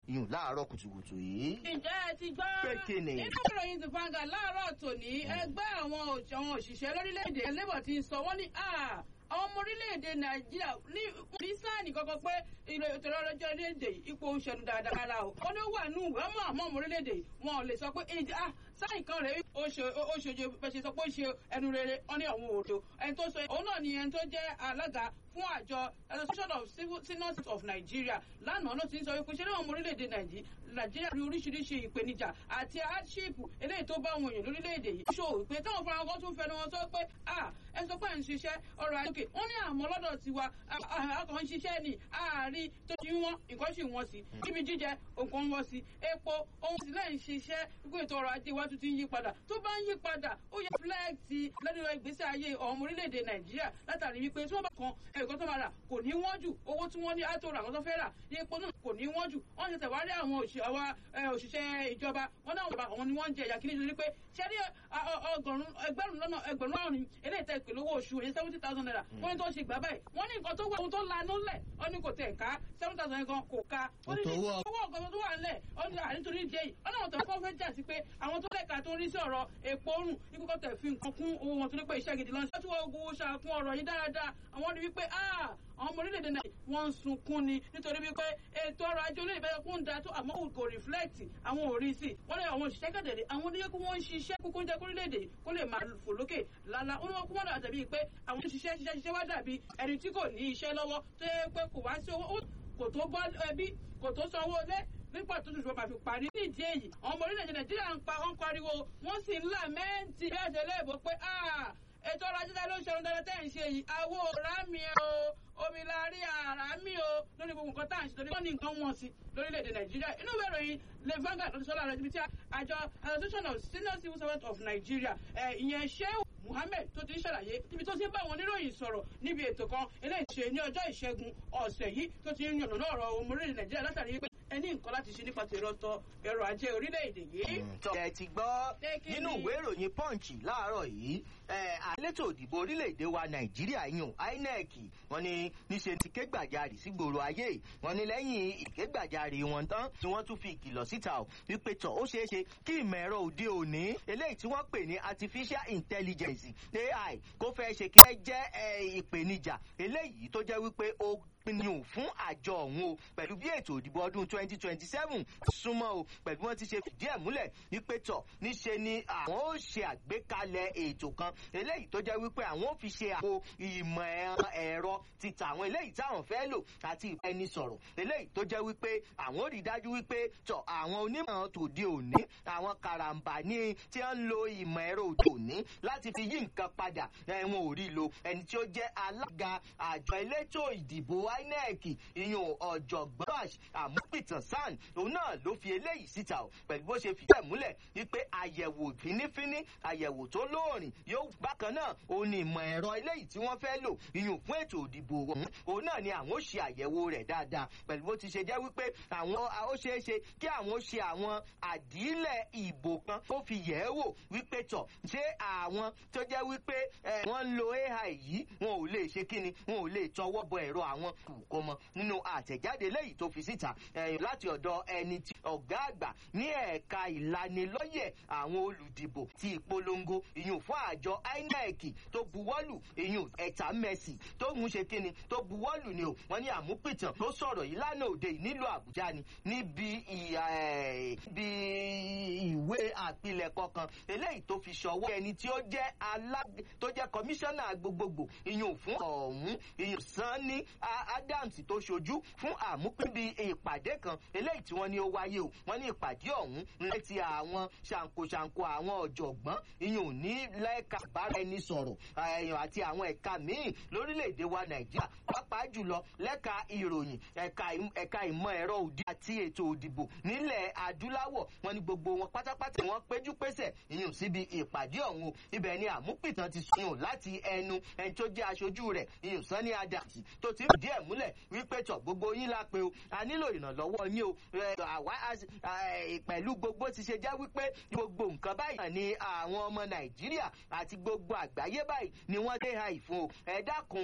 ìyún láàárọ̀ kùtùkùtù yìí. ǹjẹ́ ẹ ti gbọ́ Pé kí ni? nínú ìròyìn ti fanga láàárọ̀ tòní ẹgbẹ́ àwọn òṣ- àwọn òṣìṣẹ́ lórílẹ̀‐èdè labour ti sọ wọ́n ní "Ah, àwọn ọmọ orílẹ̀‐èdè nàìjíríà ní ní sáàni kankan pé ilé ìtọ́rọ ọlọ́jọ́ orílẹ̀‐èdè yìí ipò ń ṣẹnu dáadáa rárá o wọ́n ní ó wà nù ìwé ọmọ àmọ́ ọmọ orílẹ̀‐èdè yìí wọn ò lè sọ pé ìjà sáàni kan rèé ó ṣe ó ṣojú bẹ́ẹ̀ ṣe sọ pé ó ṣe ẹnu rere wọ́n ní àwọn òdo ẹni tó sọ òun náà ni ẹni tó jẹ́ alága fún àjọ association of civil seniors of nigeria lánàá ló ti ń sọ wípé ṣé láwọn ọmọ orílẹ̀-èdè Nàìjí- nàìjíríà rí oríṣiríṣi ìpèníjà àti hardship eléyìí tó bá àwọn èèyàn lórílẹ̀-èdè yìí. ṣó ìpè táwọn fúnra wọn tún fẹnu wọn sọ pé à ẹ sọ pé à ń ṣiṣẹ́ ọrọ̀ àjòkè wọ́n ní àmọ́ lọ́dọ̀ tiwa akọ̀ ń ṣiṣẹ́ ní àárí tó ti wọ́n nǹkan sì wọ́n sí níbi jíjẹ nǹkan ń wọ́n sí epo ohun sì lẹ́yìn ṣiṣẹ́ wípé ètò ọrọ̀ ajé wa tún ti ń yí padà tó bá ń yí padà ó yẹ fúlẹ́ẹ̀tì lẹ́nu ìgbésí ayé ọmọ orílẹ̀-èdè nàìjíríà látàrí wípé tí wọ́n bá kan ẹ̀kọ́ tó máa rà kò ní wọ́n jù owó tí wọ́n ní àtò rà wọ́n tó fẹ́ rà ní epo náà kò ní wọ́n jù wọ́n ṣẹ̀ṣẹ̀ wá rí àwọn òṣì- àwa, ẹ, òṣìṣẹ́ ìjọba wọn náà wọ́n àwọn ni wọ́n ń jẹ ìyà kí nítorí pé ṣẹ́rí ọgọ́rùn ẹgbẹ̀rún lọ́nà ẹgbẹ̀rún márùn-ún eléyìí tẹ́ ìpèlè owó oṣù èyí seventy thousand naira wọ́n ní tó ṣe gbà báyìí wọ́n ní nǹkan tó wà ohun tó lanú lẹ̀ wọ́n ní kò tẹ̀ ká seven thousand gan kò ká wọ́n ní Kò tó owó owó ọ̀gọ́ tó wà ńlẹ̀ wọ́n ní ànítorí ìdí èyí wọ́n náà tó kọ́ fẹ́ jà sí pé àwọn tó lẹ́ka tó ń rí sí ọ̀rọ̀ epo rùn ikú kọ́ tẹ̀ fi nǹkan kún owó wọn torí pé iṣẹ́ gidi lọ́nà tí wọ́n gbowó ṣàkún ọ̀rọ̀ yìí dáadáa àwọn rí wípé ah àwọn ọmọ orílẹ̀-èdè náà wọ́n ń sunkún ni nítorí wípé ètò ọrọ̀ ajé orílẹ̀ èdè kún da tó àmọ́ kò reflect àwọn ò rí sí wọ́n lé àwọn òṣìṣẹ́ kẹ̀dẹ̀dẹ̀ àwọn oníyẹ kí wọ́n ń ṣiṣẹ́ kúkú ń jẹ́ kórílẹ̀-èdè kó lè máa fò lókè lálá ó ní wọ́n kú wọ́n dà dàbí pé àwọn tó ṣiṣẹ́ ṣiṣẹ́ ṣiṣẹ́ wá dàbí ẹni tí kò ní iṣẹ́ lọ́wọ́ tó yẹ pé kò wá sí owó kò tó bọ́ ẹbí kò tó sanwó ilé nígbà tó ṣùgbọ́n máa fi parí nídìí èyí àwọn ọmọ orílẹ̀-èdè nàìjíríà ń pa wọ́n pariwo wọ́n sì ń làmẹ́ǹtì bí ẹ̀ṣẹ̀ léèbó pé "Ah, ètò ọrọ̀ ajé tá ló ń ṣerun dáadáa tẹ́ ẹ̀ ń ṣe yìí àwo rámi o omi la rí àràmì o lórí gbogbo nǹkan tá à ń ṣe lórí wọ́n ní nǹkan wọ̀n sí lórílẹ̀‐èdè nàìjíríà inú ìwé ìròyìn le Vanguard ló ti sọ́la rẹ̀ níbi tí àjọ association of senior civil servants of nigeria ẹ̀, ìyẹn sheu muhammed tó ti ń ṣàlàyé níbi tó ti ń bá àwọn oníròyìn sọ̀rọ̀ níbi ètò kan eléyìí ṣe ní ọjọ́ ìṣẹ́gun ọ̀sẹ̀ yìí tó ti ń yànnà náà ọ̀rọ̀ ọmọ orílẹ̀ nàìjíríà látàrí pé ẹni nǹkan láti ṣe nípa tèrò ọ̀tọ̀ ẹ̀rọ ajé orílẹ̀-èdè yìí. tọ́ ẹ ti gbọ́ Pé kí nínú ni? ìwé ìròyìn punch láàárọ̀ yìí ẹ, àlétò òdìbò orílẹ̀-èdè wa nàìjíríà yùn inec wọ́n ní níṣe ti ké gbàjarì sí gbòòrò ayé wọ́n ní lẹ́yìn ìkégbàjarì wọn tán tí wọ́n tún fi ìkìlọ̀ síta ò wípé tọ̀ ó ṣeé ṣe kí ìmọ̀ ẹ̀rọ òde òní eléyìí tí wọ́n pè ní artificial intelligence ai kó fẹ́ ṣe kí ẹ jẹ́ ẹ, ìpèníjà eléyìí tó jẹ́ wípé ó pinnu fún àjọ ọ̀hún o pẹ̀lú bí ètò ìdìbò ọdún 2027 súnmọ́ o pẹ̀lú bí wọ́n ti ṣe fìdí ẹ̀ múlẹ̀ wípé tọ̀ níṣe ni àwọn ó ṣe àgbékalẹ̀ ètò kan eléyìí tó jẹ́ wípé àwọn ó fi ṣe àpò ìmọ̀ ẹ̀- ẹ̀rọ títà àwọn eléyìí táwọn fẹ́ lò àti ìbánisọ̀rọ̀ eléyìí tó jẹ́ wípé àwọn ó rí dájú wípé tọ̀ àwọn onímọ̀ tòde òní àwọn karambà ní tí wọ́n ń lo ìmọ̀ ẹ̀rọ òde òní láti fi yí nǹkan padà ẹ̀wọ̀n ò rí lo ẹni tí ó jẹ́ alága àjọ elétò ìdìbò inec ìyún ọ̀jọ̀gbọ́n bash àmúpìtàn san òun náà ló fi eléyìí síta o pẹ̀lú bó ṣe fi bẹ́ẹ̀ múlẹ̀ wípé àyẹ̀wò fínífíní àyẹ̀wò tó lóòrìn yóò bákan náà òun ni ìmọ̀ ẹ̀rọ eléyìí tí wọ́n fẹ́ lò ìyún fún ètò ìdìbò ọ̀hún òun náà ni àwọn ó ṣe àyẹ̀wò rẹ̀ dáadáa pẹ̀lú bó ti ṣe jẹ́ wípé àwọn ó ṣeé ṣe kí àwọn ó ṣe àwọn àdílẹ̀ ìbò kan ó fi yẹ̀ ẹ́ wò wípé tọ̀ ṣé àwọn tó jẹ́ wípé ẹ, wọ́n ń lo ai yìí wọn ò lè ṣe kíni wọn ò lè tọwọ́ bọ ẹ̀rọ àwọn kò mọ nínú àtẹ̀jáde lẹ́yìn tó fi síta ẹ̀yìn láti ọ̀dọ̀ ẹni tí ọ̀gá àgbà ní ẹ̀ka ìlanilọ́yẹ̀ àwọn olùdìbò ti ìpolongo ìyún fún àjọ inec tó buwọ́lù ìyún ẹ̀ta mẹ́sì tó ń ṣe kíni tó buwọ́lù ni o wọ́n ní àmúpìtàn tó sọ̀rọ̀ yìí lánàá òde yìí nílùú àbújá ni níbi ìyà ẹ̀ bí ìwé àpilẹ̀kọ kan eléyìí tó fi ṣọwọ́ ẹni tí ó jẹ́ alág tó jẹ́ kọmíṣánná gbogbogbò ìyún fún ọ̀hún ìyún sanni A- adams tó ṣojú fún àmúpínbí ìpàdé kan eléyìí tí wọ́n ní ó wáyé o wọ́n ní ìpàdé ọ̀hún létí àwọn ṣàǹkóṣàǹkó àwọn ọ̀jọ̀gbọ́n ìyún ní lẹ́ka bára ẹni sọ̀rọ̀ ẹ̀yàn àti àwọn ẹ̀ka míì lórílẹ̀‐èdè wa nàìjíríà pàápàá jùlọ lẹ́ka ìròyìn ẹ̀ka im- ẹ̀ka ìmọ̀ ẹ̀rọ òdi àti ètò òdìbò nílẹ̀ adúláwọ̀ wọn ní gbogbo wọn pátápátá wọn péjú pésẹ̀ ìyún síbi ìpàdé ọ̀hún o ibẹ̀ ni àmúpìtàn ti sùn láti ẹnu ẹni tó jẹ́ aṣojú rẹ̀ ìyún sanni adams tó ti fìdí ẹ̀ múlẹ̀ wípé tọ̀ gbogbo yín la pé o a nílò ìrànlọ́wọ́ yín o ẹ, àwa a- ẹ, pẹ̀lú gbogbo ti ṣe jẹ́ wípé gbogbo nǹkan báyìí ni àwọn ọmọ nàìjíríà àti gbogbo àgbáyé báyìí ni wọ́n dé ha ìfún o ẹ dákun